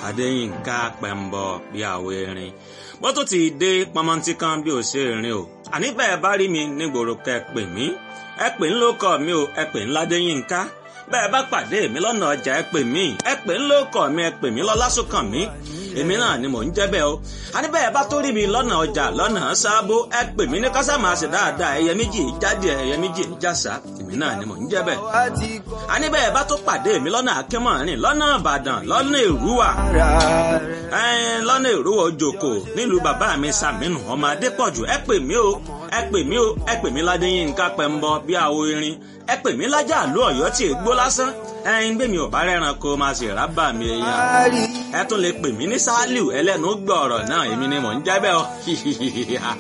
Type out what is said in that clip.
adéyínká pẹ̀mbọ bí àwọ erin bó tó ti dé pọmọntí kan bí ò ṣe rìn o àní bẹ́ẹ̀ bá rí mi nígboro kẹ́ ẹ pè mí ẹ pè ń lóko mi o ẹ pè ń ládéyínká bẹ́ẹ̀ bá pàdé mi lọ́nà ọjà ẹ pè mí ẹ pè ń lóko mi ẹ pè mí lọ́lásùnkàn mi èmi náà ni mò ń jẹ́ bẹ́ẹ̀ o àní bẹ́ẹ̀ bá tó rí mi lọ́nà ọjà lọ́nà sábó ẹ pè mí ní kásámà ṣe dáadáa ẹyẹ méjì jáde ẹyẹ méjì jàsà èmi náà ni mò ń jẹ́ bẹ́ẹ̀ àní bẹ́ẹ̀ bá tó pàdé mi lọ́nà akínmọ̀rin lọ́nà ìbàdàn lọ́nà èrúwà lọ́nà èrúwà òjòkó nílùú bàbá mi sàmínú ọmọ adépọ̀jù ẹ pè mí o ẹ pè mí o ẹ pè mí ládéyínká pẹ̀mbọ bí àwo irin ẹ pè mí lájà àlú ọ̀yọ́ tí ègbó lásán ẹyin gbé mi ò bá rẹ́ran kó máa ṣe rábà mi èèyàn ẹ tún lè pè mí ní sálíù ẹlẹ́nu gbọ̀ọ̀rọ̀ náà èmi ni mò ń jẹ́ bẹ́ẹ̀ o